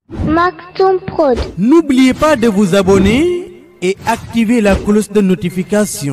Maktoum Prod. N'oubliez pas de vous abonner et activer la cloche de notification.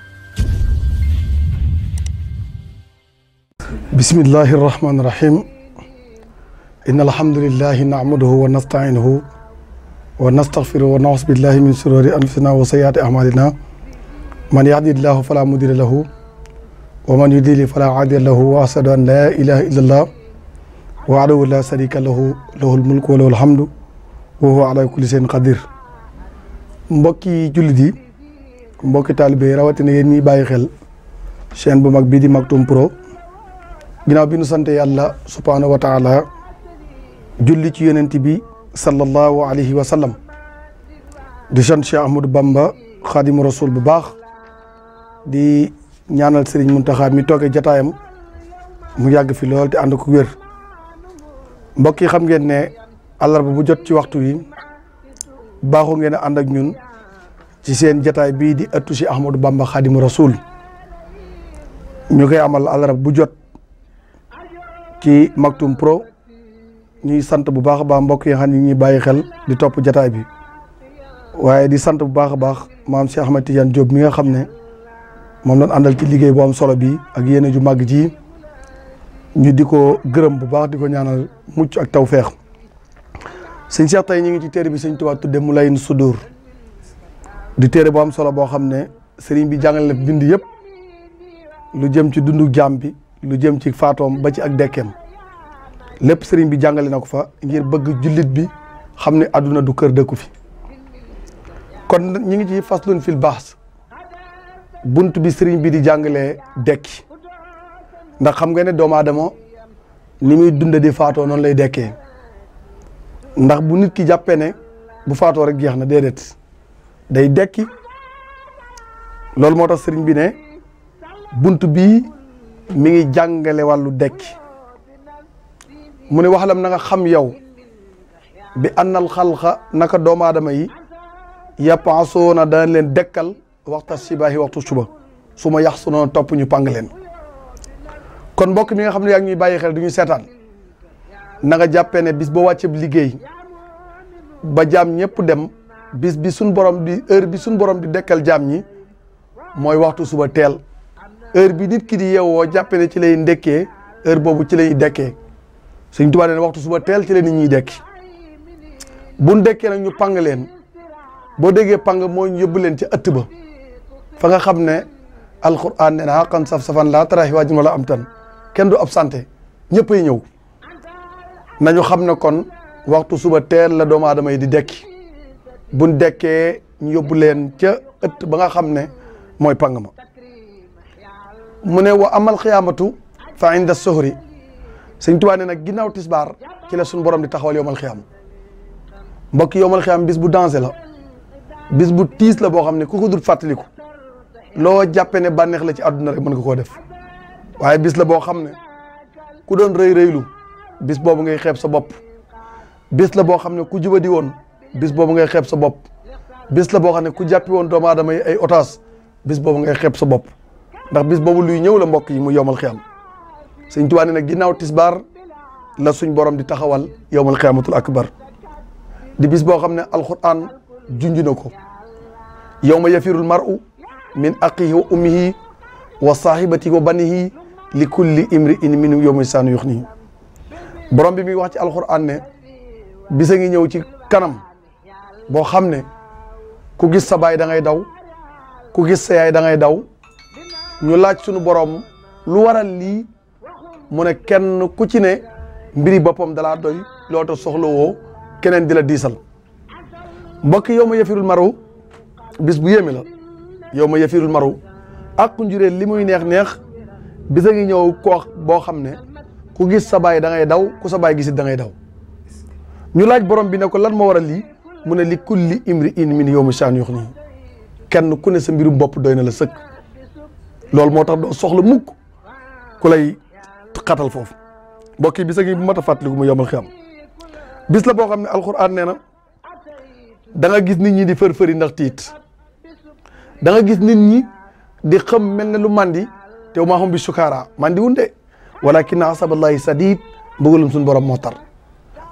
بسم الله الرحمن الرحيم إن الحمد لله نعمده ونستعينه ونستغفره ونعوذ بالله من شرور أنفسنا وسيئات أعمالنا من يهدي الله فلا مضل له ومن يضلل فلا هادي له وأشهد أن لا إله إلا الله وحده لا شريك له له الملك وله الحمد وهو على كل شيء قدير mbokki jullit yi mbokki taalibe yi rawatina yéen ñiy bàyyi xel chaîne bu mag bii di Maktoum Pro ginnaaw bi nu sant yàlla subhaanahu wa taala julli ci yonent bi sallallahu alayhi wa sallam di sant Cheikh Ahmadou Bamba xaadimu rasul bu baax di ñaanal Serigne Mountakha mi toogee jataayam mu yàgg fi lool te ànd ko wér mbokk yi xam ngeen ne àllarba bu jot ci waxtu wi baaxoo ngeen a ànd ak ñun ci seen jataay bii di ëttu Cheikh Ahmadou Bamba xaadimu rasul ñu koy amal àllarba bu jot. ci Maktoum Pro ñuy sant bu baax a baax mbokk yi xam ne ñuy bàyyi xel di topp jataay bi waaye di sant bu baax a baax maam Cheikh Ahmed Tidiane Diop mi nga xam ne moom lañ àndal ci liggéey bu am solo bi ak yéene ju màgg ji ñu di ko gërëm bu baax di ko ñaanal mucc ak tawfeex sëñ Cheikh tey ñu ngi ci téere bi sëñ Tuubaa tudde Mulayin Sudur di téere bu am solo boo xam ne sëriñ bi jàngale na bind yëpp lu jëm ci dundu jaam bi lu jëm ci faatoom ba ci ak dekkeem lépp sëriñ bi jàngale na ko fa ngir bëgg jullit bi xam ne àdduna du kër dëkku fi kon ñi ngi ci faslun fil baas bunt bi sëriñ bi di jàngalee dekki ndax xam nga ne doomu aadama ni muy dunda di faatoo noonu lay dekkee ndax bu nit ki jàppee ne bu faatoo rek jeex na déedéet day dekki loolu moo tax sëriñ bi ne bunt bii mi ngi jàngale wàllu dekki mu ne waxalam na nga xam yow bi annal xalqa naka doomu aadama yi yapaasoona dana leen dekkal waxta sibaahi waxtu suba su ma yax su noonu topp ñu pàng leen kon mbokk mi nga xam ne yaa ngi ñuy bàyyi xel du ñu seetaan na nga jàppee ne bis boo wàcceb liggéey ba jaam ñëpp dem bis bi suñ borom di heure bi suñ borom di dekkal jaam ñi mooy waxtu suba teel heure bi nit ki di yeewoo jàppe ne ci lay ndekkee heure boobu ci lay dekkee Sëñ Tuubaa ne waxtu suba teel ci la nit ñiy dekki buñ dekkee nag ñu pang leen boo déggee pang mooy ñu yóbbu leen ci ëtt ba fa nga xam ne alquran ne na xaqan saf-safan laa taraxi waajin wala am tan kenn du absenté ñëppay ñëw nañu xam ne kon waxtu suba teel la doomu aadama yi di dekki buñ dekkee ñu yóbbu leen ca ëtt ba nga xam ne mooy pang ma mu ne wa amal xiyaamatu fa inda sohri sëñ Tuubaa ne nag ginnaaw tisbaar ci la suñu borom di taxawal yowmal xiyaam mbokk yowmal xiyaam bis bu dansé la bis bu tiis la boo xam ne ku ko dul fàttaliku loo jàppe ne bànneex la ci àdduna rek mën nga koo def waaye bis la boo xam ne ku doon rëy rëylu bis boobu ngay xeeb sa bopp bis la boo xam ne ku jubadi woon bis boobu ngay xeeb sa bopp bis la boo xam ne ku jàppi woon doomu aadama yi ay otaas bis boobu ngay xeeb sa bopp ndax bis boobu luy ñëw la mbokk yi mu yowmal xiyam sëñ Tuubaa ne nag ginnaaw tisbaar la suñ borom di taxawal yowmal xiyamatul akbar di bis boo xam ne alquran junj na ko yowma yafirul mar'u min aqihi wa ummihi wa sahibatihi wa banihi li kulli imri in min yowma saanu yox nii borom bi mi wax ci alquran ne bisa ngi ñëw ci kanam boo xam ne ku gis sa baay da ngay daw ku gis sa yaay da ngay daw ñu laaj sunu borom lu waral lii mu ne kenn ku ci ne mbiri boppam dalaa doy loo tax soxla woo keneen di la diisal mbokk yow ma yafirul maru bis bu yéeme la yow ma yafirul maru ak njuree li muy neex neex bisa ngi ñëw koo boo xam ne ku gis sa baay da ngay daw ku sa baay gisit da ngay daw ñu laaj borom bi ne ko lan moo waral lii mu ne li kulli imri in min yow ma saan yox nii kenn ku ne sa mbirum bopp doy na la sëkk loolu moo tax doo soxla mukk ku lay xatal foofu mbokk yi bis a ngi bu mat a fàttaliku mu yomal xam bis la boo xam ne alxuraan nee na da nga gis nit ñi di fër-fëri ndax tiit da nga gis nit ñi di xam mel ne lu mandi te maa xam bi sukaara mandi wunde walakin asaballahi sadid mbugalum suñu borom moo tar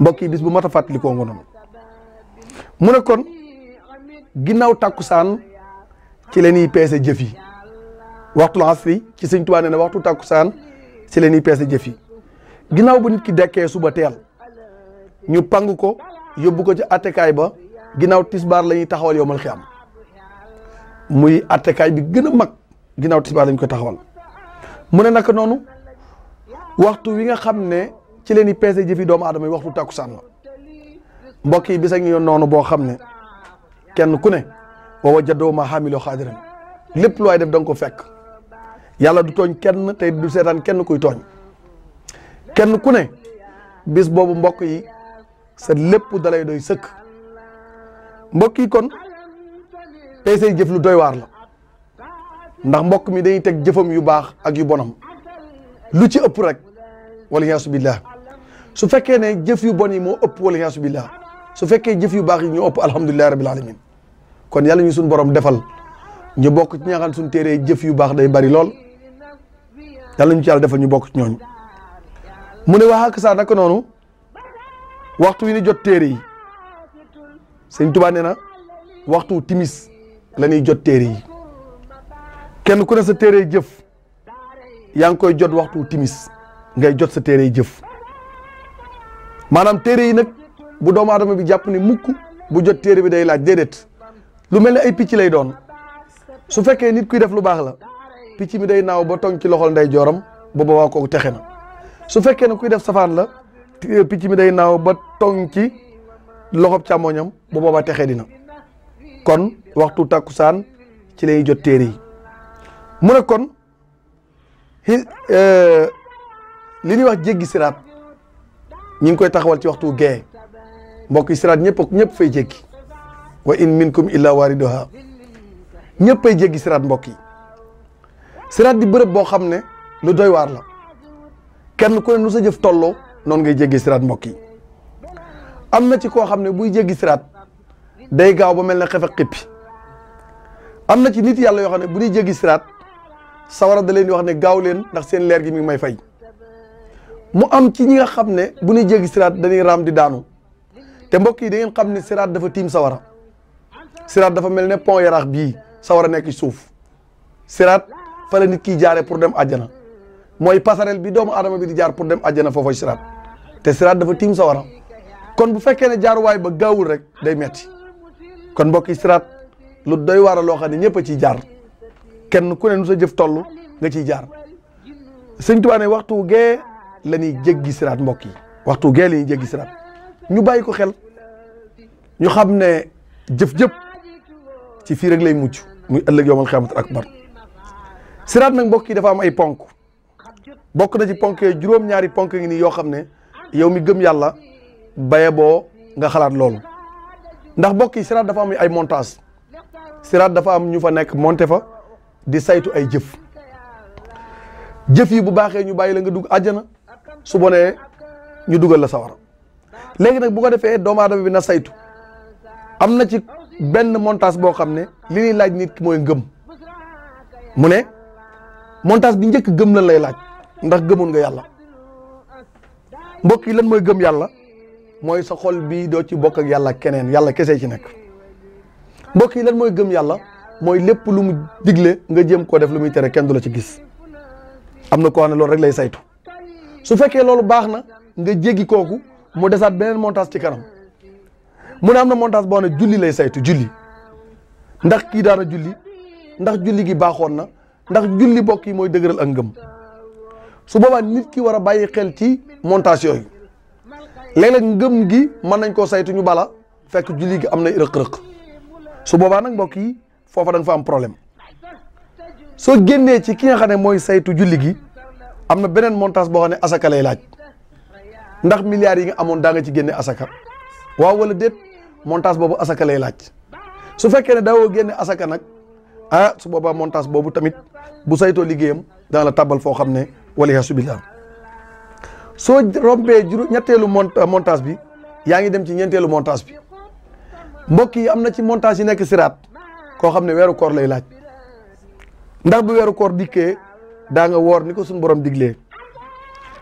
mbokk yi bis bu mat a fàttalikoo nga noonu mu ne kon ginnaaw tàkkusaan ci la ñuy peese jëf yi waxtul asri ci sëñ Tuubaa nee na waxtu tàkkusaan ci la ñuy peese jëf yi ginnaaw bu nit ki dekkee suba teel ñu pang ko yóbbu ko ci attekaay ba ginnaaw tisbaar la ñuy taxawal yowmal xiyaam muy attekaay bi gën a mag ginnaaw tisbaar lañ koy taxawal mu ne naka noonu waxtu wi nga xam ne ci leen i peese jëfi doomu aadama yi waxtu tàkkusaan la mbokk yi bisa ngi yoon noonu boo xam ne kenn ku ne wa wajadoo ma xaamiloo xaadiran lépp lu waay def da nga ko fekk yàlla du tooñ kenn tey du seetaan kenn kuy tooñ kenn ku ne bis boobu mbokk yi sa lépp dalay doy sëkk mbokk yi kon tey say jëf lu doy waar la ndax mbokk mi dañuy teg jëfam yu baax ak yu bonam lu ci ëpp rek wala yaasu billah su fekkee ne jëf yu bon yi moo ëpp wala yaasu billah su fekkee jëf yu baax yi ñoo ëpp alhamdulillahi rabbil alamin kon yàlla ñu suñ borom defal ñu bokk ci ñi nga xam ne suñ téeree jëf yu baax day bari lool yàlla ñu ci yàlla defal ñu bokk ci ñooñu mu ne wax ak saa naka noonu waxtu wi ni jot téere yi sëñ Tuubaa nee na waxtu timis la ñuy jot téere yi kenn ku ne sa téere jëf yaa ngi koy jot waxtu timis ngay jot sa téere jëf maanaam téere yi nag bu doomu aadama bi jàpp ne mukk bu jot téere bi day laaj déedéet lu mel ne ay picc lay doon su fekkee nit kuy def lu baax la picc mi day naaw ba tong ci loxol nday jooram ba boobaa kooku texe na su fekkee ne kuy def safaan la picc mi day naaw ba tong ci loxob càmmoñam ba boobaa texe dina kon waxtu takkusaan ci lay jot téere yi mu ne kon li ñuy wax jéggi siraat ñi ngi koy taxawal ci waxtu gee mbokk yi siraat ñëpp ñëpp fay jéggi wa in minkum illa wariduha ñëpp ay jéggi siraat mbokk yi siraat di bërëb boo xam ne lu doy waar la kenn ku ne nu sa jëf tolloo noonu ngay jéggi siraat mbokk yi am na ci koo xam ne buy jéggi siraat day gaaw ba mel ne xefe xippi am na ci nit yàlla yoo xam ne bu ñuy jéggi siraat sawara da leen di wax ne gaaw leen ndax seen leer gi mi ngi may fay mu am ci ñi nga xam ne bu ñuy jéggi siraat dañuy raam di daanu te mbokk yi da ngeen xam ne siraat dafa tiim sawara siraat dafa mel ne pont yaraax bii sawara nekk ci suuf siraat fa la nit kiy jaaree pour dem àjjana mooy passerelle bi doomu aadama bi di jaar pour dem àjjana foofa siraat te siraat dafa tiim sawara kon bu fekkee ne jaaruwaay ba gaawul rek day metti kon mbokk yi siraat lu doy waar a loo xam ne ñëpp a ciy jaar kenn ku ne nu sa jëf toll nga ciy jaar sëñ Tuubaa ne waxtu gee la ñuy jéggi siraat mbokk yi waxtu gee la ñuy jéggi siraat ñu bàyyi ko xel ñu xam ne jëf-jëf ci fii rek lay mucc muy ëllëg yowmal xiyaamatul akbar siraat nag mbokk yi dafa am ay ponk bokk na ci ponk yooyu juróom-ñaari ponk ngi nii yoo xam ne yow mi gëm yàlla baye boo nga xalaat loolu ndax mbokk yi siraat dafa am ay montage siraat dafa am ñu fa nekk monté fa di saytu ay jëf jëf yi bu baaxee ñu bàyyi la nga dugg àjjana su bonee ñu dugal la sawara léegi nag bu ko defee doomu aadama bi na saytu am na ci benn montage boo xam ne li ñuy laaj nit ki mooy ngëm mu ne montage bi njëkk gëm lan lay laaj ndax gëmoon nga yàlla mbokk yi lan mooy gëm yàlla mooy sa xol bii doo ci bokk ak yàlla keneen yàlla kese ci nekk mbokk yi lan mooy gëm yàlla mooy lépp lu mu digle nga jéem koo def lu muy tere kenn du la ci gis am na koo xam ne loolu rek lay saytu su fekkee loolu baax na nga jéggi kooku mu desaat beneen montage ci kanam mu ne am na montage boo xam ne julli lay saytu julli ndax kii daana julli ndax julli gi baaxoon na ndax julli bokk yi mooy dëgëral ak ngëm su boobaa nit ki war a bàyyi xel ci montage yooyu léeg-léeg ngëm gi mën nañ koo saytu ñu bala fekk julli gi am na rëq-rëq su boobaa nag mbokk yi foofa da nga fa am problème soo génnee ci ki nga xam ne mooy saytu julli gi am na beneen montage boo xam ne asaka lay laaj ndax milliards yi nga amoon daa nga ci génne asaka waaw wala déet montage boobu asaka lay laaj su fekkee ne daawoo génne asaka nag ah su boobaa montage boobu tamit bu saytoo liggéeyam dana la tabal foo xam ne waliyasu billah soo rompee juru ñetteelu montage bi yaa ngi dem ci ñeenteelu montage bi mbokk yi am na ci montage yi nekk siraat koo xam ne weeru koor lay laaj ndax bu weeru koor dikkee daa nga woor ni ko suñu borom diglee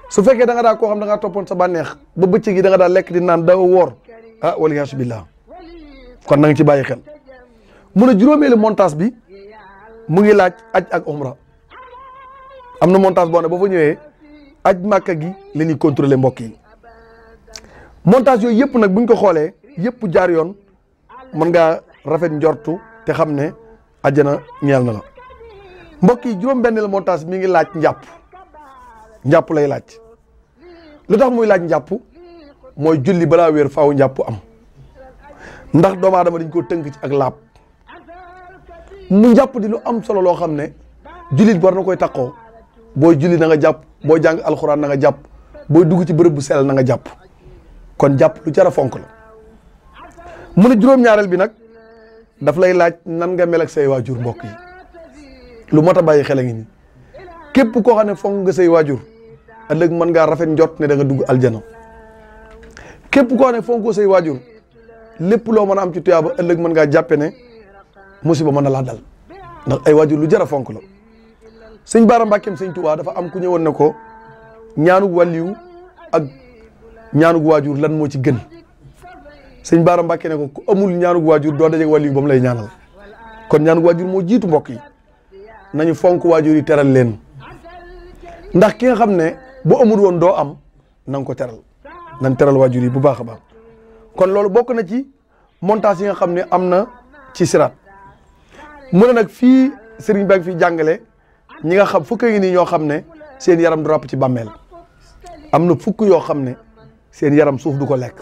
su fekkee da nga daa koo xam da ngaa toppoon sa bànneex ba bëccëg gi da nga daa lekk di naan daw woor ah waliyaasu billah kon na nga ci bàyyi xel mu ne juróomeelu montage bi mu ngi laaj aj ak umra am na montage boo ne ba fa ñëwee aj màkka gi la ñuy contrôler mbokk yi montage yooyu yëpp nag buñ ko xoolee yëpp jaar yoon mën ngaa rafet njortu te xam ne ajjana ñeel na la mbokk yi juróom benn la montage mi ngi laaj njàpp njàpp lay laaj lu tax muy laaj njàpp mooy julli balaa wéer faaw njàpp am ndax doomu aadama dañ ko tënk ci ak laab mu njàpp di lu am solo loo xam ne jullit war na koy takkoo booy julli na nga jàpp booy jàng alxuraan na nga jàpp booy dugg ci bërëb bu sell na nga jàpp kon jàpp lu jar a fonk la mu ne juróom-ñaareel bi nag daf lay laaj nan nga mel ak say waajur mbokk yi lu mot a bàyyi xel a ngi nii képp koo xam ne fonk nga say waajur ëllëg mën ngaa rafet njot ne da nga dugg aljana képp koo xam ne fonk say waajur lépp loo mën a am ci tuyaaba ëllëg mën ngaa jàppe ne musiba mën na laa dal ndax ay waajur lu jar a fonk la sëñ Baara Mbàkkeem sëñ Tuubaa dafa am ku ñëwoon ne ko ñaanug wàlliyu ak ñaanug waajur lan moo ci gën sëñ Baara Mbàkke ne ko ku amul ñaanug waajur doo dajeeg wàlliyu ba mu lay ñaanal kon ñaanug waajur moo jiitu mbokk yi nañu fonk waajur yi teral leen ndax ki nga xam ne bu amul woon doo am na nga ko teral nañ teral waajur yi bu baax a baax kon loolu bokk na ci montage yi nga xam ne am na ci siraat mu ne nag fii sëriñ baa ngi fi jàngale ñi nga xam fukk ngi nii ñoo xam ne seen yaram du ràpp ci bàmmeel am na fukk yoo xam ne seen yaram suuf du ko lekk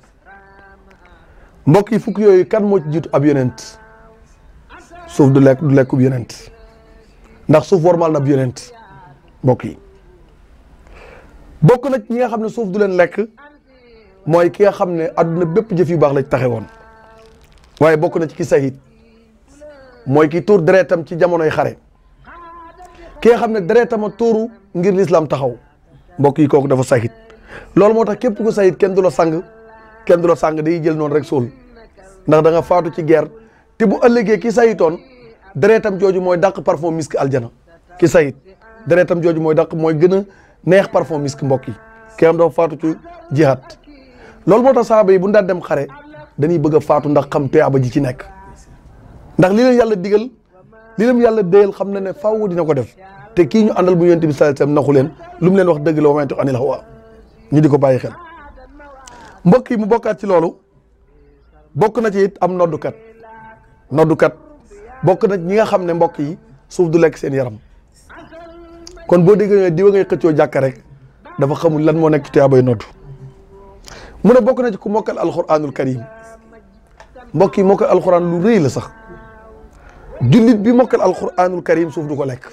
mbokk yi fukk yooyu kan moo ci jiitu ab yonent suuf du lekk du lekkub yonent ndax suuf warmal na ab yonent mbokk yi bokk na ñi nga xam ne suuf du leen lekk mooy ki nga xam ne adduna bépp jëf yu baax la ci taxe woon waaye bokk na ci ki sahid mooy ki tuur deretam ci jamonoy xare ki nga xam ne deretam a tuuru ngir lislaam taxaw mbokk yi kooku dafa sahid loolu moo tax képp ku sahid kenn du la sang kenn du la sang day jël noonu rek suul ndax da nga faatu ci guerre te bu ëllëgee ki sayitoon deretam jooju mooy dàq parfum misk aljana ki sayit deretam jooju mooy dàq mooy gën a neex parfum misk mbokk yi ki am dafa faatu ci jihaat loolu moo tax saaba yi bu daan dem xare dañuy bëgg a faatu ndax xam tuyaaba ji ci nekk ndax li leen yàlla digal li leen yàlla déyal xam na ne faaw dina ko def te kii ñu àndal bu yonent bi sallallahu alayhi wasallam naxu leen lu mu leen wax dëgg la wa ma yantiqu anil hawa ñu di ko bàyyi xel mbokk yi mu bokkaat ci loolu bokk na ci it am noddukat noddukat bokk na ñi nga xam ne mbokk yi suuf du lekk seen yaram kon boo déggee ne diwa ngay xëccoo jàkka rek dafa xamul lan moo nekk ci tuyaabay noddu mu ne bokk na ci ku mokkal alquranul karim mbokk yi mokkal alquran lu rëy la sax jullit bi mokkal alquranul karim suuf du ko lekk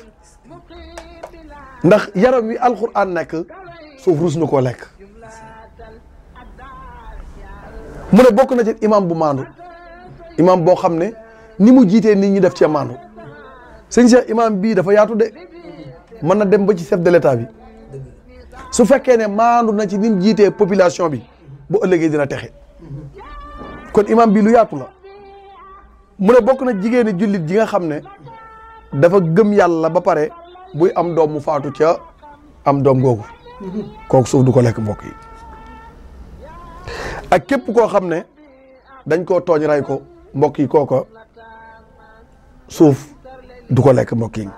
ndax yaram wi alquran nekk suuf rus na koo lekk mu ne bokk na ci imam bu maandu imam boo xam ne ni mu jiitee nit ñi def cee maandu sëñ Cheikh imam bii dafa yaatu de mën na dem ba ci chef de l'état bi su fekkee ne maandu na ci ni mu jiitee population bi bu ëllëgee dina texe kon imam bi lu yaatu la mu ne bokk na jigéeni jullit ji nga xam ne dafa gëm yàlla ba pare buy am doom mu faatu ca am doom googu kooku suuf du ko lekk mbokk yi ak képp koo xam ne dañ koo tooñ ray ko mbokk yi kooko suuf du ko lekk mbokk yi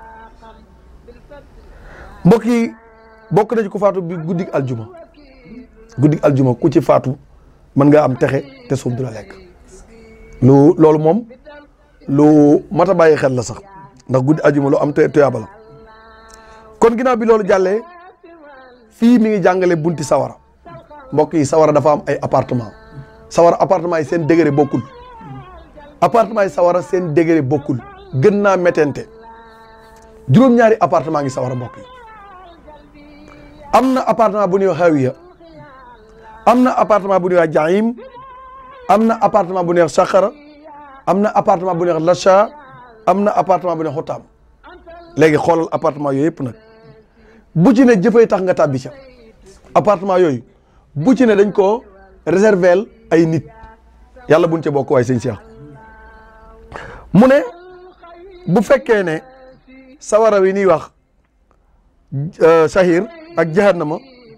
mbokk yi bokk na ci ku faatu bi guddig aljuma guddig aljuma ku ci faatu mën nga am texe te suuf du la lekk lu loolu moom lu mat a bàyyi xel la sax ndax guddi aljuma lu am te tuyaaba la kon ginnaaw bi loolu jàllee fii mi ngi jàngale bunti sawara mbokk yi sawara dafa am ay appartement sawara appartement yi seen degré bokkul appartement yi sawara seen degré bokkul gën naa méttente juróom-ñaari appartement ngi sawara mbokk yi am na appartement bu ñuy wax hawiya am na appartement bu ñuy wax jahim am na appartement bu ñuy wax saxara am na appartement bu ñuy wax lacha am na appartement bu ñuy wax xotaam léegi xoolal appartement yooyu yëpp nag bu ci ne jëfay tax nga tàbbi ca appartement yooyu bu ci ne dañ koo réserver ay nit yàlla buñ ca bokk waaye sëñ Cheikh mu ne bu fekkee ne sawara wi ñuy wax sahir ak jahannama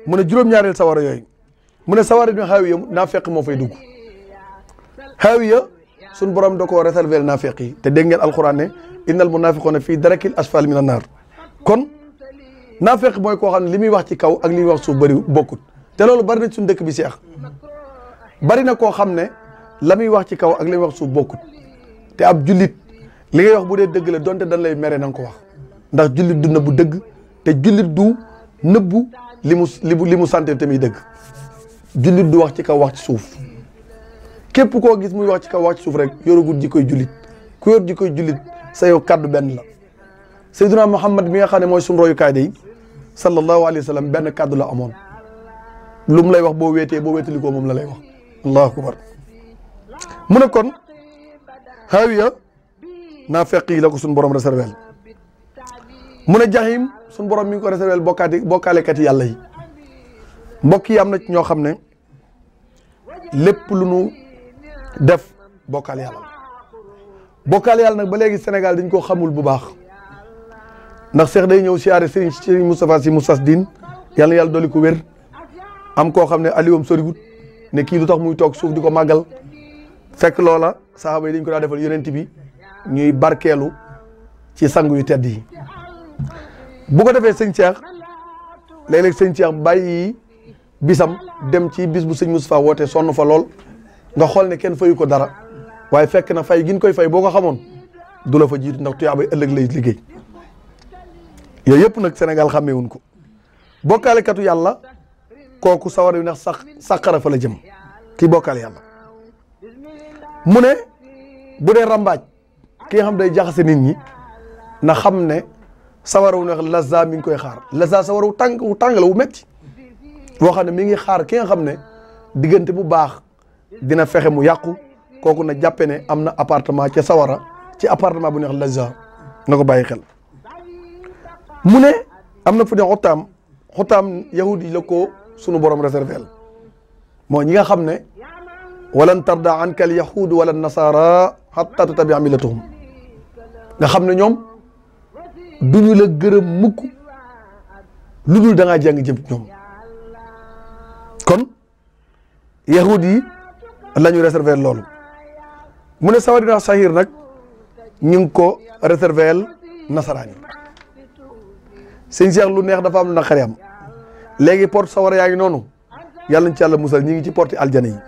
mu ne juróom-ñaareel sawara yooyu mu ne sawara bi xaawiya naa fekk moo fay dugg xaawiya suñ borom da koo réserver naa fekk yi te dégg ngeen alxuraan ne innal munafiquna fii darakil asfal min an naar kon naa fekk mooy koo xam ne li muy wax ci kaw ak li muy wax suuf bëri bokkut te loolu bari na suñ dëkk bi seex bari na koo xam ne la muy wax ci kaw ak li muy wax suuf bokkut te ab jullit li ngay wax bu dee dëgg la donte dañ lay mere na nga ko wax ndax jullit du nëbbu dëgg te jullit du nëbbu li mu li mu li mu santé te muy dëgg jullit du wax ci kaw wax ci suuf képp koo gis muy wax ci kaw wax ci suuf rek yoragul ji koy jullit ku yor ji koy jullit sa yow kaddu benn la Seydina Muhammad mi nga xam ne mooy suñu royukaay day sallallahu alayhi wa sallam benn kaddu la amoon lu mu lay wax boo weetee boo weetalikoo moom la lay wax allahu akbar mu ne kon xaawiya naa fekk yi la ko suñu borom réservé mu ne jaxim suñu borom mi ngi ko réservé bokkaati bokkaalekat yi yàlla yi mbokk yi am na ñoo xam ne lépp lu nu def bokkaal yàlla la bokkaal yàlla nag ba léegi Sénégal dañ koo xamul bu baax ndax Cheikh day ñëw siyaare Serigne Serigne Moustapha Sy Moussas Din yàlla na yàlla dolli ko wér am koo xam ne aliwam soriwut ne kii lu tax muy toog suuf di ko màggal fekk loola saxaaba yi dañ ko daa defal yonent bi ñuy barkeelu ci sangu yu tedd yi bu ko defee sëñ Cheikh léeg-léeg sëñ Cheikh bàyyi bisam dem ci bis bu sëñ Moustapha woote sonn fa lool nga xool ne kenn fayu ko dara waaye fekk na fay gin koy fay boo ko xamoon du la fa jiitu ndax tuyaabay ëllëg lay liggéey yooyu yëpp nag Sénégal xàmmeewuñ ko bokkaalekatu yàlla kooku sawar yu ndax sax sàqara fa la jëm kii bokkaale yàlla mu ne bu dee rambaaj ki nga xam day jaxase nit ñi na xam ne sawara wu neex laza mi ngi koy xaar laza sawara wu tàng wu tàng la wu métti boo xam ne mi ngi xaar ki nga xam ne diggante bu baax dina fexe mu yàqu kooku na jàppe ne am na appartement ca sawara ci appartement bu neex laza na ko bàyyi xel mu ne am na fu ne xotaam xotaam yahudi la ko sunu borom réservé moo ñi nga xam ne walan tarda anka al yahud wala nasara hatta tatabia millatuhum nga xam ne ñoom duñu la gërëm mukk lu dul da ngaa jàng jëm ñoom kon yahud yi la ñu réservé loolu mu ne sawadina sahir nag ñu ngi ko réservé nasaraan yi sëñ Cheikh lu neex dafa am lu naqari am léegi porte sawara yaa ngi noonu yàlla nañ ci yàlla musal ñi ngi ci porte aljana yi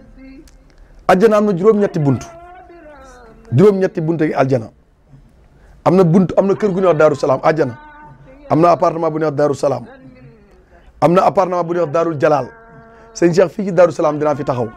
aljana am na juróom-ñetti bunt juróom-ñetti bunt yi aljana am na bunt am na kër gu ñuy wax daaru salaam aljana am na appartement bu ñuy wax daaru salaam am na appartement bu ñuy wax daarul jalaal sëñ Cheikh fii ci daaru salaam dinaa fi taxaw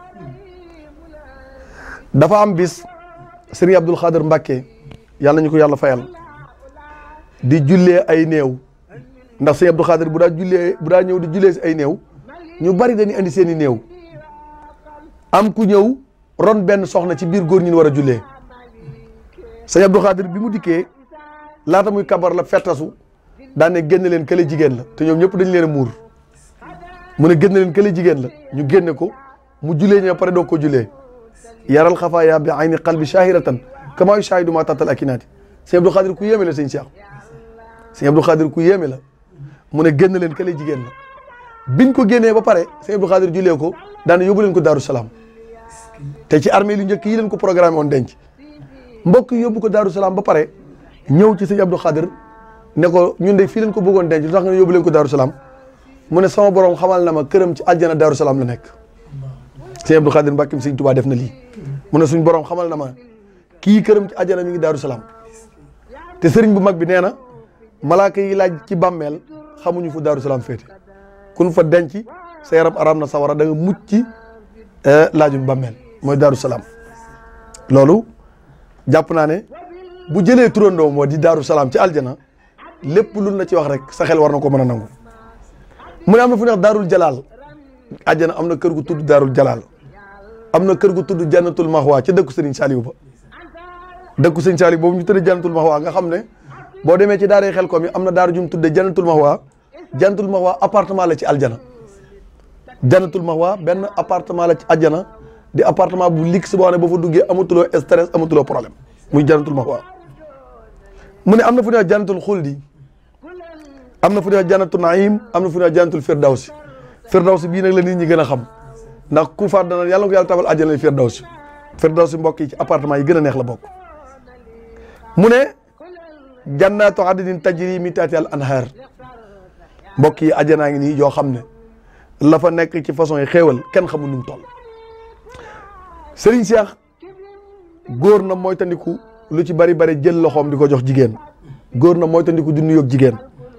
dafa am bis sëriñ Abdul Xaadir Mbàkke yàlla ñu ko yàlla fayal di jullee ay néew ndax sëñ Abdul Xaadir bu daa jullee bu daa ñëw di jullee si ay néew ñu bari dañuy andi seen i néew am ku ñëw ron benn soxna ci biir góor ñi war a jullee sëñ Abdul Xaadir bi mu dikkee laata muy kabar la fettasu daan ne génn leen kële jigéen la te ñoom ñëpp dañ leen a muur mu ne génn leen kële jigéen la ñu génne ko mu jullee ñoo pare doo ko jullee yaral xafaaya bi ayni qalbi shahiratan kama yushahidu ma tatal akinaati sëñ Abdul Xaadir ku yéeme la sëñ Cheikh sëñ Abdul Xaadir ku yéeme la mu ne génn leen kële jigéen la biñ ko génnee ba pare sëñ Abdul Xaadir jullee ko daane yóbbu leen ko Daaru Salaam te ci armée lu njëkk yi leen ko programmé woon denc mbokk yi yóbbu ko Daaru Salaam ba pare ñëw ci sëñ Abdul Xaadir ne ko ñun de fii leen ko bëggoon denc lu tax nga ne yóbbu leen ko Daaru Salaam mu ne sama borom xamal na ma këram ci aljana Daaru Salaam la nekk sëñ Abdul Xaadir Mbàkke sëñ Tuubaa def na lii mu ne suñ borom xamal na ma kii këram ci aljana mi ngi Daaru Salaam te sëriñ bu mag bi nee na malaaka yi laaj ci bàmmeel xamuñu fu Daaru Salaam féete kun fa denc sa yaram aram na sawara da nga mucc ci laajum bàmmeel mooy Daaru Salaam loolu jàpp naa ne bu jëlee turandoo moo di Daaru Salaam ci aljana lépp lu la ci wax rek sa xel war na ko mën a nangu mu ne am na fu ñuy wax Daarul Jalaal aljana am na kër gu tudd Daarul Jalaal am na kër gu tudd Jannatul Mahwa ca dëkku Sëriñ Saaliw ba dëkku Sëriñ Saaliw boobu ñu tëddee Jannatul Mahwa nga xam ne boo demee ci daaree xel ko mi am na daaru jum tudde Jannatul Mahwa Jannatul Mahwa appartement la ci aljana Jannatul Mahwa benn appartement la ci aljana di appartement bu luxe boo xam ne boo fa duggee amatuloo stress amatuloo problème muy Jannatul Mahwa mu ne am na fu ñuy wax Jannatul Xuldi am na fu ñuy wax Jannatul Naim am na fu ñuy wax Jannatul Firdawsi firdawsi bii nag la nit ñi gën a xam ndax ku faat dana yàlla ko yàlla tabal àjjana firdawsi firdawsi mbokk yi ci appartement yi gën a neex la bokk mu ne jannaatu adnin tajri min tahtiha al anhar mbokk yi àjjanaa ngi nii yoo xam ne la fa nekk ci façon yi xéewal kenn xamul nu mu toll Serigne Cheikh góor na mooy tandiku lu ci bari bari jël loxoom di ko jox jigéen góor na mooy tandiku di nuyoog jigéen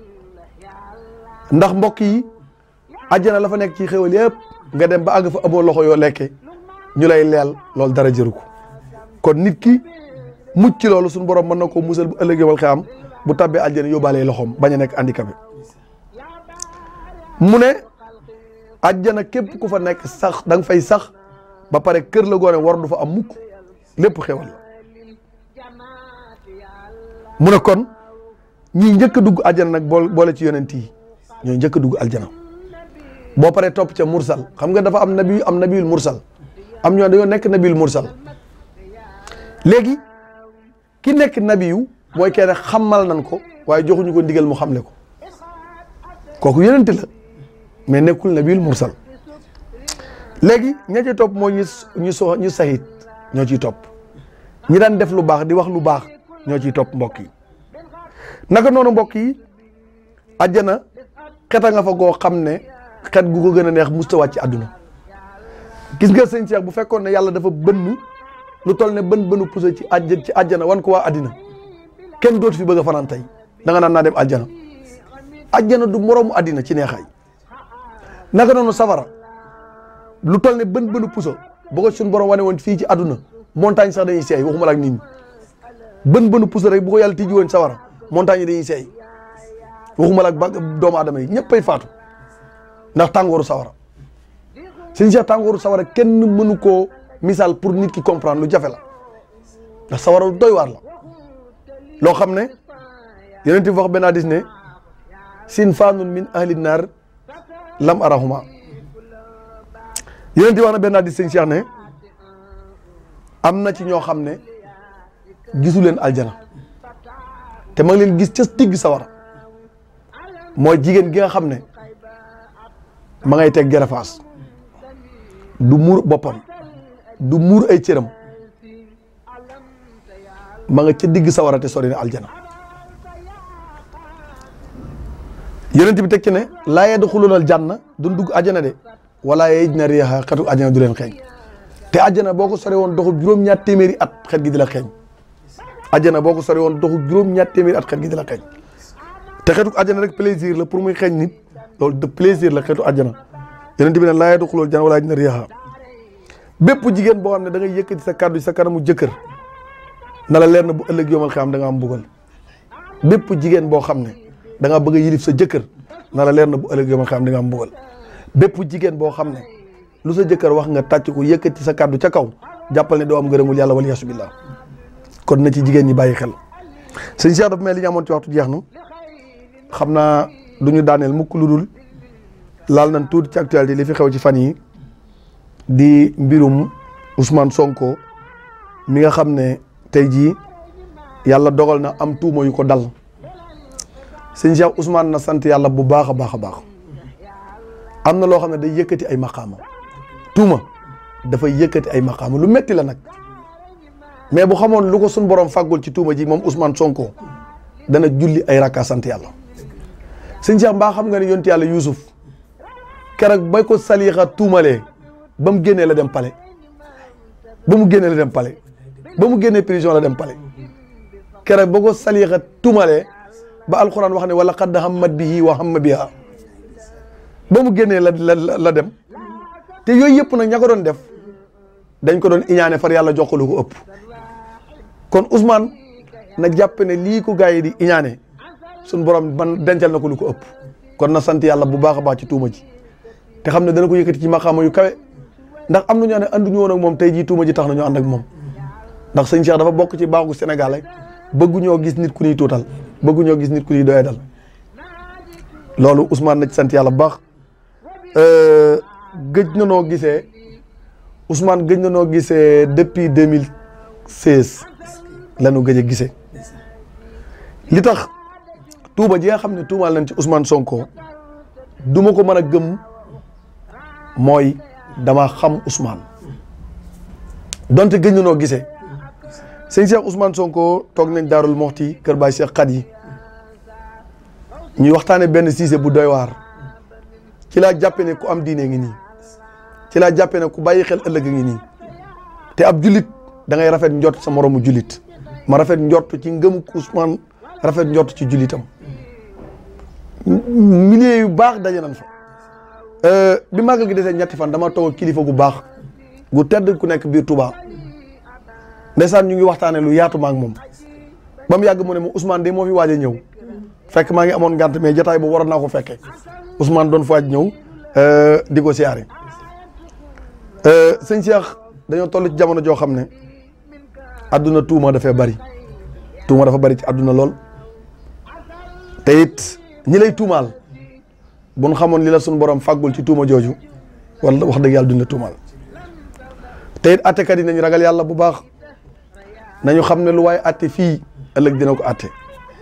ndax mbokk yi àjjana la fa nekk ci xéwal yëpp nga dem ba àgg fa amoo loxo yoo lekke ñu lay leel loolu dara jëru ko kon nit ki mucc ci loolu suñu borom mën na koo musal bu ëllëgee wal xam bu tabbee àjjana yóbbaalee loxoom bañ a nekk handicapé mu ne àjjana képp ku fa nekk sax da nga fay sax ba pare kër la goone war du fa am mukk lépp xewal la mu ne kon ñii njëkk a dugg àjjana nag bool boole ci yonent yi ñooy njëkk a dugg aljana boo paree topp ca mursal xam nga dafa am nabi am nabiyul mursal am ñoo dañoo nekk nabiyul mursal léegi ki nekk nabiyu mooy kenn xamal nan ko waaye joxuñu ko ndigal mu xamle ko kooku yonent la mais nekkul nabiyul mursal léegi ña ci topp mooy ñu ñu so ñu sahit ñoo ciy topp ñi daan def lu baax di wax lu baax ñoo ciy topp mbokk yi naka noonu mbokk yi àjjana xeta nga fa goo xam ne xet gu ko gën a neex musta wàcc ci àdduna gis nga sëñ Cheikh bu fekkoon ne yàlla dafa bënn lu toll ne bën bënu puso ci àjj ci àjjana wan ko waa àddina kenn dootu fi bëgg a fanaan tey da nga naan naa dem àjjana àjjana du moroomu àddina ci neexaay naka noonu safara lu toll ne bën bënu puso bu ko suñu borom wane woon fii ci àdduna montagne sax dañuy seey waxuma la ak nit ñi bën bënu puso rek bu ko yàlla tijji woon safara montagne yi dañuy seey waxuma la ak ba doomu aadama yi ñëppay faatu ndax tàngooru sawara sëñ Cheikh tàngooru sawara kenn mënu koo misaal pour nit ki comprendre lu jafe la ndax sawara lu doy waar la loo xam ne yeneen ti wax benn hadis ne sin faanun min ahli naar lam arahuma yeneen ti wax na benn hadis sëñ Cheikh ne am na ci ñoo xam ne gisu leen aljana te ma ngi leen gis ca digg sawara mooy jigéen gi nga xam ne ma ngay teg gerefaas du muur boppam du muur ay cëram ma nga ca digg sawara te sori na aljana yonent bi teg ci ne laa yadxuluunal janna duñ dugg àjjana de wala yajidna riiha xetu àjjana du leen xeeñ te àjjana boo ko sori woon doxu juróom-ñaar téeméeri at xet gi di la xeeñ àjjana boo ko sori woon doxu juróom-ñaar téeméeri at xet gi di la xeeñ te xetu àjjana rek plaisir la pour muy xeeñ nit loolu de plaisir la xetu àjjana yonent bi ne laa yadxuluunal janna wala yajidna riiha bépp jigéen boo xam ne da ngay yëkkati sa kàddu sa kanamu jëkkër na la leer na bu ëllëg yomal xam da nga am mbugal bépp jigéen boo xam ne da nga bëgg a yilif sa jëkkër na la leer na bu ëllëg yomal xam da nga am mbugal bépp jigéen boo xam ne lu sa jëkkër wax nga tàcc ko yëkkati sa kàddu ca kaw jàppal ne doo am ngërëmul yàlla wal yasu billah kon na ci jigéen ñi bàyyi xel sëñ Cheikh dafa mel li ñu amoon ci waxtu jeex na xam naa du ñu daaneel mukk lu dul laal nañ tuuti ci actualité li fi xew ci fan yi di mbirum Ousmane Sonko mi nga xam ne tey jii yàlla dogal na am tuuma yu ko dal sëñ Cheikh Ousmane na sant yàlla bu baax a baax a baax am na loo xam ne day yëkkati ay maqaama tuuma dafay yëkkati ay maqaama lu metti la nag mais bu xamoon lu ko suñ borom fàggul ci tuuma ji moom Ousmane Sonko dana julli ay rakka sant yàlla sëñ Cheikh mbaa xam nga ne yonti yàlla Yuusuf keroog bay ko saliixa tuumalee ba mu génnee la dem pale ba mu génnee la dem pale ba mu génnee prison la dem pale keroog ba ko saliixa tuumalee ba alxuraan wax ne wala qad hammat bihi wa hamma biha ba mu génnee la la la dem te yooyu yëpp nag ña ko doon def dañ ko doon iñaane far yàlla jox ko lu ko ëpp kon Ousmane na jàpp ne lii ko gars yi di iñaane suñ borom man dencal na ko lu ko ëpp kon na sant yàlla bu baax a baax ci tuuma ji te xam ne dana ko yëkkati ci maqaama yu kawe ndax am na ñoo ne anduñu woon ak moom tey jii tuuma ji tax na ñu ànd ak moom ndax sëñ Cheikh dafa bokk ci baaxu Sénégal rek bëgguñoo gis nit ku ñuy tuutal bëgguñoo gis nit ku ñuy doyadal loolu Ousmane na ci sant yàlla bu baax gëj na noo gisee Ousmane gëj na noo gisee depuis deux mille seize la ñu gëj a gisee li tax tuuma ji nga xam ne tuumaal nañ ci Ousmane Sonko du ma ko mën a gëm mooy dama xam Ousmane donte gëj na noo gisee sëñ Cheikh Ousmane Sonko toog nañ Daarul Moxti kër Baay Cheikh xat yi ñuy waxtaane benn siise bu doy waar ci laa jàppe ne ku am diine ngi nii ci laa jàppe ne ku bàyyi xel ëllëg ngi nii te ab jullit da ngay rafet njort sa moromu jullit ma rafet njort ci ngëmu Ousmane rafet njort ci jullitam milieu yu baax daje nañ fa bi màggal gi desee ñetti fan dama toog kilifa gu baax gu tedd ku nekk biir Touba ndeysaan ñu ngi waxtaane lu yaatu ma ak moom ba mu yàgg mu ne ma Ousmane de moo fi waaj a ñëw fekk maa ngi amoon ngant mais jotaay boobu waroon naa ko fekkee Ousmane doon fa waaj ñëw di ko siyaare sëñ Cheikh dañoo toll ci jamono joo xam ne adduna tuuma dafay bari tuuma dafa bari ci adduna lool te it ñi lay tuumaal bu ñu xamoon li la suñu borom fàggul ci tuuma jooju wala wax dëgg yàlla duñ la tuumaal te it attekat yi nañu ragal yàlla bu baax nañu xam ne lu waaye atte fii ëllëg dina ko atte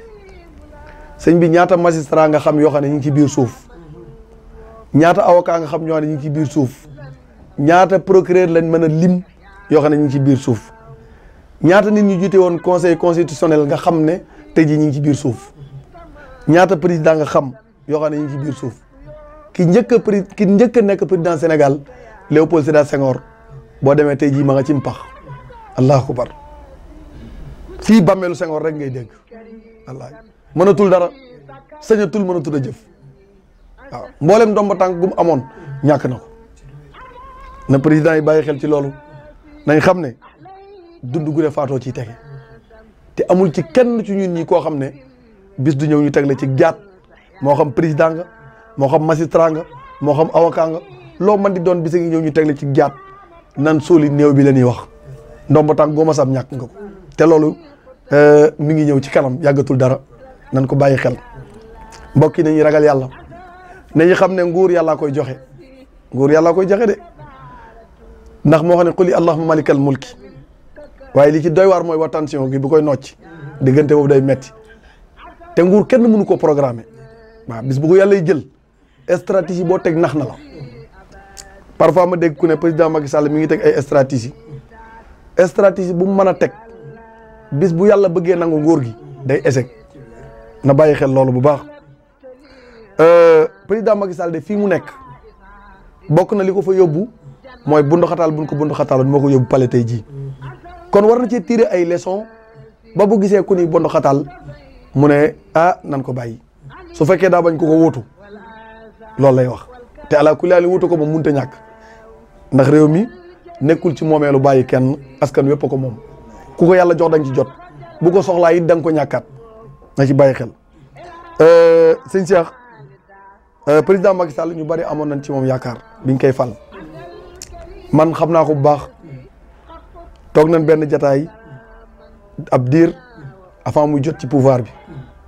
sëñ bi ñaata magistrat nga xam yoo xam ne ñu ngi ci biir suuf ñaata avocat nga xam ñoo xam ne ñu ngi ci biir suuf ñaata procureur lañ mën a lim yoo xam ne ñu ngi ci biir suuf ñaata nit ñu jiite woon conseil constitutionnel nga xam ne tey jii ñu ngi ci biir suuf ñaata président nga xam yoo xam ne ñu ngi ci biir suuf ki njëkk a pré ki njëkk a nekk président Sénégal Léopold Sédar Senghor boo demee tey jii ma nga ci mpax allahu akbar fii bàmmeelu Senghor rek ngay dégg wallaahi mënatul dara sañatul mënatul a jëf waaw mboolem ndomba tànk gu mu amoon ñàkk na ko na président yi bàyyi xel ci loolu nañ xam ne dund gu ne faatoo ciy tege te amul ci kenn ci ñun ñi koo xam ne bis du ñëw ñu teg la ci jaat moo xam président nga moo xam magistrat nga moo xam avocat nga loo man di doon bis ngi ñëw ñu teg la ci jaat nan sóoli néew bi la ñuy wax ndomba tànk goo ma sam ñàkk nga ko te loolu mi ngi ñëw ci kanam yàggatul dara nan ko bàyyi xel mbokk yi nañu ragal yàlla nañu xam ne nguur yàllaa koy joxe nguur yàllaa koy joxe de ndax moo xam ne quli allahumma malikal mulki waaye li ci doy waar mooy wa tension gi bu koy nocc diggante boobu day metti te nguur kenn mënu ko programmer waaw bis bu ko yàlla jël stratégie boo teg nax na la parfois ma dégg ku ne président Macky Sall mi ngi teg ay stratégie stratégie bu mu mën a teg bis bu yàlla bëggee nangu nguur gi day échec na bàyyi xel loolu bu baax président Macky Sall de fii mu nekk bokk na li ko fa yóbbu mooy bundu xataal buñ ko bundu xataaloon moo ko yóbbu pale tey jii kon war na ci tirer ay leçons ba bu gisee ku ni bundu xataal mu ne ah nan ko bàyyi su fekkee daa bañ ko ko wuutu loolu lay wax te ala kulli haal wuutu ko moom mënut a ñàkk ndax réew mi nekkul ci moomeelu bàyyi kenn askan wépp ko moom ku ko yàlla jox da nga ci jot bu ko soxlaa it da nga ko ñàkkaat na ci bàyyi xel. sëñ Cheikh président Macky Sall ñu bari amoon nañ ci moom yaakaar biñ koy fal man xam naa ko bu baax toog nañ benn jataay ab diir avant muy jot ci pouvoir bi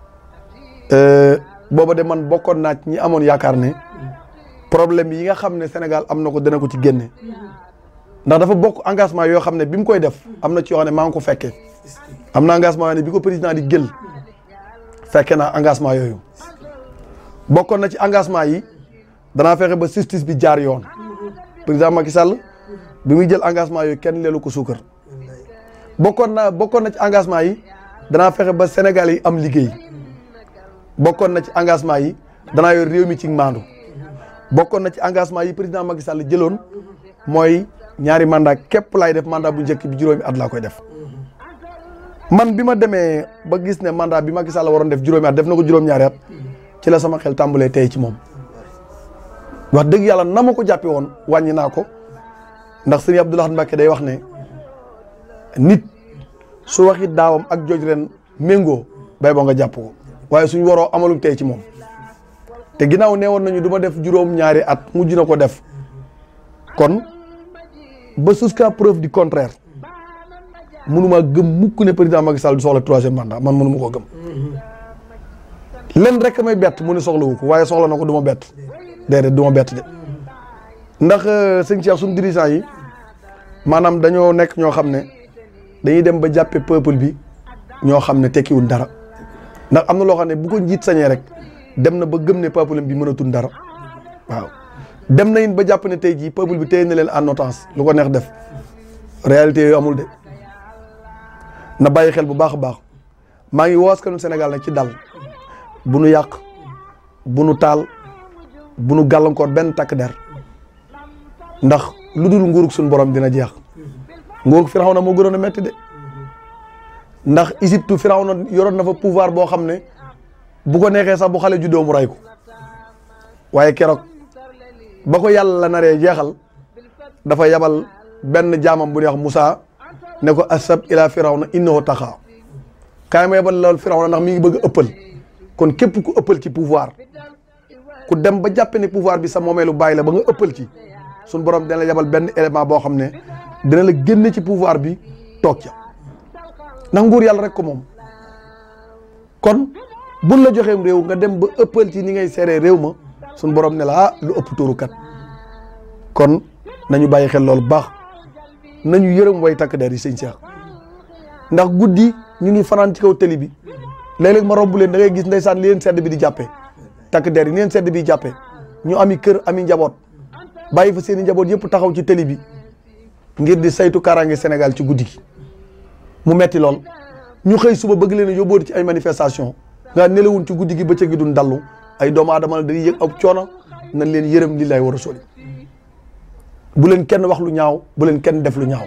booba de man bokkoon naa ñi amoon yaakaar ne problème yi nga xam ne Sénégal am na ko dana ko ci génne ndax dafa bokk engagement yoo xam ne bi mu koy def am na ci yoo xam ne maa ngi ko fekkee am na engagement yoo ne bi ko président di jël fekke naa engagement yooyu bokkoon na ci engagement yi danaa fexe ba justice bi jaar yoon président Macky Sall bi muy jël engagement yooyu kenn leelu ko suukar bokkoon na bokkoon na ci engagement yi danaa fexe ba Sénégal yi am liggéey bokkoon na ci engagement yi danaa yor réew mi ci maandu bokkoon na ci engagement yi président Macky Sall jëloon mooy ñaari mandat képp laay def mandat bu njëkk bi juróomi at laa koy def man bi ma demee ba gis ne mandat bi Macky Sall waroon def juróomi at def na ko juróom-ñaari at ci la sama xel tàmbalee tey ci moom wax dëgg yàlla na ma ko jàppe woon wàññi naa ko ndax sëñ Abdou Lahad Mbacké day wax ne nit su waxi daawam ak jooj ren méngoo bay boo nga jàpp ko waaye suñ waroo amalum tey ci moom te ginnaaw nee woon nañu du ma def juróom-ñaari at mujj na ko def kon ba jusqu'à preuve du contraire mënuma gëm mukk ne président Macky Sall du soxla troisième mandat man mënuma koo gëm len rek may bett mu ne soxlawu ko waaye soxla na ko du ma bett déedéet du ma bett de ndax sëñ Cheikh suñu dirigeant yi maanaam dañoo nekk ñoo xam ne dañuy dem ba jàppe peuple bi ñoo xam ne tekkiwul dara ndax am na loo xam ne bu ko njiit sañee rek dem na ba gëm ne peuple bi mënatul dara waaw dem nañ ba jàpp ne tey jii peuple bi téye na leen en otage lu ko neex def réalité yooyu amul de na bàyyi xel bu baax a baax maa ngi woo askanu Sénégal nag ci dal bu nu yàq bu nu taal bu nu gàllankoor benn takk der ndax lu dul nguurug suñu borom dina jeex nguurug Firawna moo gënoon a metti de ndax Égypte Firawna yoroon na fa pouvoir boo xam ne bu ko neexee sax bu xale juddoo mu ray ko waaye keroog ba ko yàlla naree jeexal dafa yabal benn jaamam bu ñuy wax Moussa ne ko asab ila Firawna innahu taxaa kaay ma yabal lool Firawna ndax mi ngi bëgg a ëppal kon képp ku ëppal ci pouvoir ku dem ba jàppe ne pouvoir bi sa moomeelu bàyyi la ba nga ëppal ci suñ borom dina la yabal benn élément boo xam ne dina la génne ci pouvoir bi toog ca ndax nguur yàlla rek ko moom kon buñ la joxeem réew nga dem ba ëppal ci ni ngay seeree réew ma suñ borom ne la ah lu ëpp tuuru kat kon nañu bàyyi xel loolu baax nañu yërëm way takk der yi sëñ Cheikh ndax guddi ñu ngi fanaan ci kaw tëli bi léeg-léeg ma romb leen da ngay gis ndeysaan li leen sedd bi di jàppee takk der yi ni leen sedd bi jàppee ñu ami kër ami njaboot bàyyi fa seen i njaboot yëpp taxaw ci tëli bi ngir di saytu kaaraange Sénégal ci guddi gi mu metti lool ñu xëy suba bëgg leen a yóbbooti ci ay manifestation nga nelawun ci guddi gi bëccëg gi duñ dallu ay doomu aadama la dañuy yëg ab coono nañ leen yërëm li lay war a soli bu leen kenn wax lu ñaaw bu leen kenn def lu ñaaw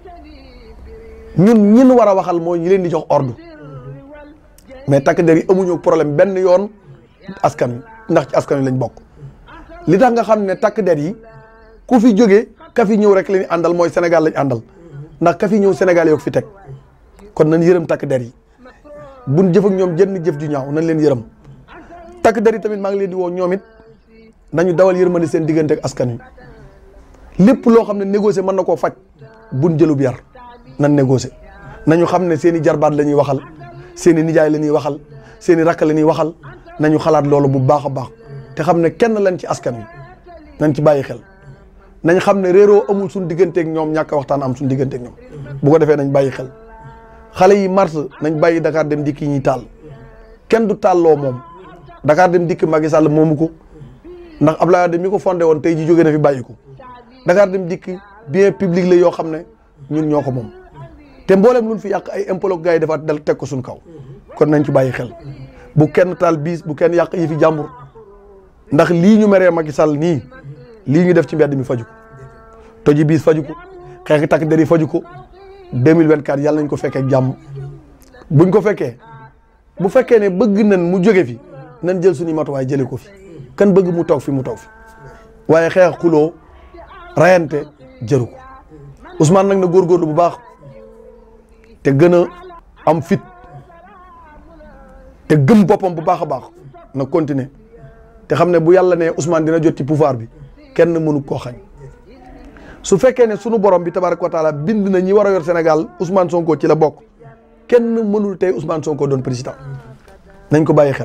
ñun ñin war a waxal mooy ñi leen di jox ordre mais takk der yi amuñu problème benn yoon askan wi ndax ci askan wi lañ bokk li tax nga xam ne takk der yi ku fi jógee ka fi ñëw rek la ñu àndal mooy Sénégal lañ àndal ndax ka fi ñëw Sénégal yoo fi teg kon nañ yërëm takk der yi buñ jëf ak ñoom jënn jëf ju ñaaw nañ leen yërëm takk der yi tamit maa ngi leen di woo ñoom it nañu dawal yërmande seen diggante ak askan wi lépp loo xam ne négocier mën na koo faj buñ jëlub yar nan négocier nañu xam ne seen i jarbaat la ñuy waxal seen i nijaay la ñuy waxal seen i rakk la ñuy waxal nañu xalaat loolu bu baax a baax te xam ne kenn lañ ci askan wi nañ ci bàyyi xel nañ xam ne réeroo amul suñ digganteeg ñoom ñàkk waxtaan am suñ digganteeg ñoom bu ko defee nañ bàyyi xel xale yi mars nañ bàyyi Dakar dem dikk yi ñuy taal kenn du taalloo moom Dakar dem dikk Macky Sall moomu ko ndax Abdoulaye Wade mi ko fondé woon tey ji jóge na fi bàyyi ko Dakar dem dikk bien public la yoo xam ne ñun ñoo ko moom te mboolem luñ fi yàq ay impôt gars yi defaat dal teg ko suñ kaw kon nañ ci bàyyi xel bu kenn taal biis bu kenn yàq yi fi jàmbur ndax lii ñu meree Macky Sall nii lii ñu def ci mbedd mi faju ko toji biis faju ko xeex takk der yi faju ko 2024 yàlla nañ ko fekkee ak jàmm buñ ko fekkee bu fekkee ne bëgg nañ mu jóge fi nañ jël suñu matuwaay jëlee ko fi kan bëgg mu toog fi mu toog fi waaye xeex xuloo rayante jëru ko Ousmane nag na góorgóorlu bu baax te gën a am fit te gëm boppam bu baax a baax na continuer te xam ne bu yàlla ne Ousmane dina jot ci pouvoir bi kenn mënu koo xañ su fekkee ne sunu borom bi tabaraka wa taala bind na ñi war a yor Sénégal Ousmane Sonko ci la bokk kenn mënul tey Ousmane Sonko doon président nañ ko bàyyi xel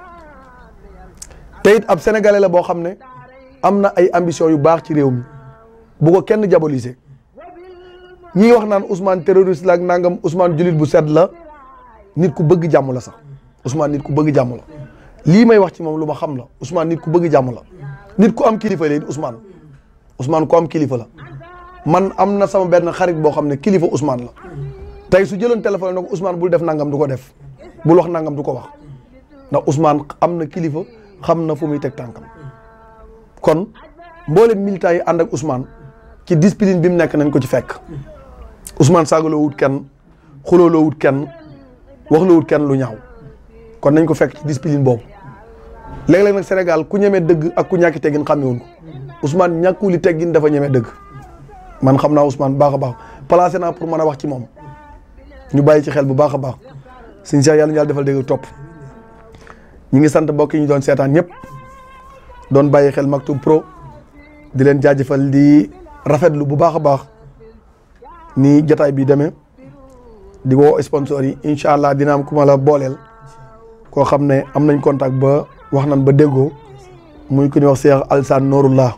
te it ab sénégalais la boo xam ne am na ay ambition yu baax ci réew mi bu ko kenn diaboliser ñi wax naan Ousmane terroriste la ak nangam Ousmane julit bu sedd la nit ku bëgg jàmm la sax Ousmane nit ku bëgg jàmm la lii may wax ci moom lu ma xam la Ousmane nit ku bëgg jàmm la nit ku am kilifa la it Ousmane Ousmane ku am kilifa la man am na sama benn xarit boo xam ne kilifa Ousmane la tey su jëloon téléphone ne ko Ousmane bul def nangam du ko def bul wax nangam du ko wax ndax Ousmane am na kilifa xam na fu muy teg tànkam kon mboolem militants yi ànd ak Ousmane ci discipline bi mu nekk nañ ko ci fekk Ousmane saagaloo wut kenn xulooloo wut kenn waxloo wut kenn lu ñaaw kon nañ ko fekk ci discipline boobu léeg-léeg nag Sénégal ku ñemee dëgg ak ku ñàkki teggin xàmmewuñ ko Ousmane ñàkkuli teggin dafa ñemee dëgg man xam naa Ousmane baax a baax placé naa pour mën a wax ci moom ñu bàyyi ci xel bu baax a baax suñu Cheikh yàlla ñu yàlla defal dégg topp ñi ngi sant mbokk yi ñu doon seetaan ñëpp doon bàyyi xel Maktoum Pro di leen jaajëfal di rafetlu bu baax a baax ni jotaay bi demee di woo sponsor yi incha allah dina am ku ma la booleel koo xam ne am nañ contact ba wax nañ ba déggoo muy ku ñuy wax Cheikh Alsane Nourullah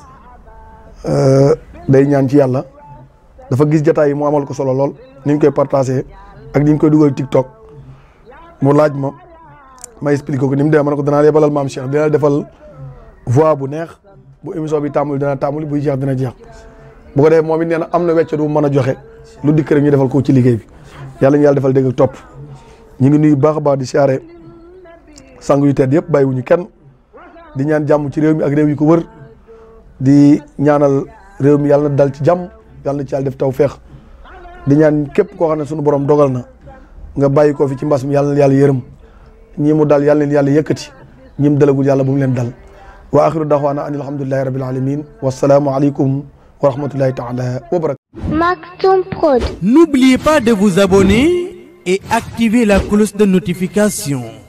day ñaan ci yàlla dafa gis jotaay yi mu amal ko solo lool ni ñu koy partagé ak ni ñu koy dugal TikTok mu laaj ma ma expliqué ko ni mu demee ma ne ko danaa yebalal maam Cheikh dina defal voix bu neex bu émission bi tàmbali dina tàmbali buy jeex dina jeex bu ko defee moom it nee na am na wecc du mën a joxe lu dikk rek ñu defal ko ci liggéey bi yàlla ñu yàlla defal dégg ak topp ñu ngi nuyu baax a baax di siyaare sang yu tedd yëpp bàyyiwuñu kenn di ñaan jàmm ci réew mi ak réew yi ko wër di ñaanal réew mi yàlla na dal ci jàmm yàlla na ci yàlla def taw feex di ñaan képp koo xam ne sunu borom dogal na nga bàyyi ko fi ci mbas mi yàlla na yàlla yërëm ñii mu dal yàlla leen yàlla yëkkati ñi mu dalagul yàlla bu mu leen dal wa axiru daxwaana an alhamdulillahi rabbil alamin wasalaamu aleykum wa rahmatullahi taala wa barakatu Maktoum Prod. N'oubliez pas de vous abonner et activer la cloche de notification.